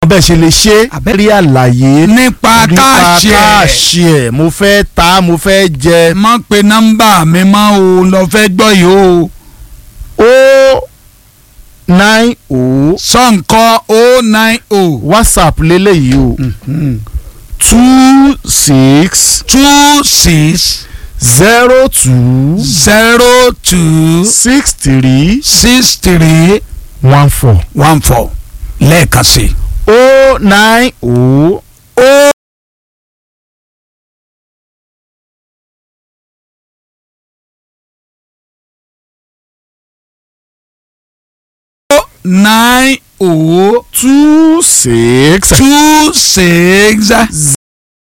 bẹ́ẹ̀ ṣe lè ṣe Abẹ́- rí àlàyé nípa káàṣì ẹ̀ káàṣì ẹ̀ mo fẹ́ ta mo fẹ́ jẹ má pe nọ́mbà mi mọ́ o lọ fẹ́ gbọ́ yìí o o nine o sọ̀nkọ́ o nine o whatsapp lélẹ́yìí o two six two six zero two zero two six three six three one four one four lẹ́ẹ̀kan sí i. o nine o o nine o two six two six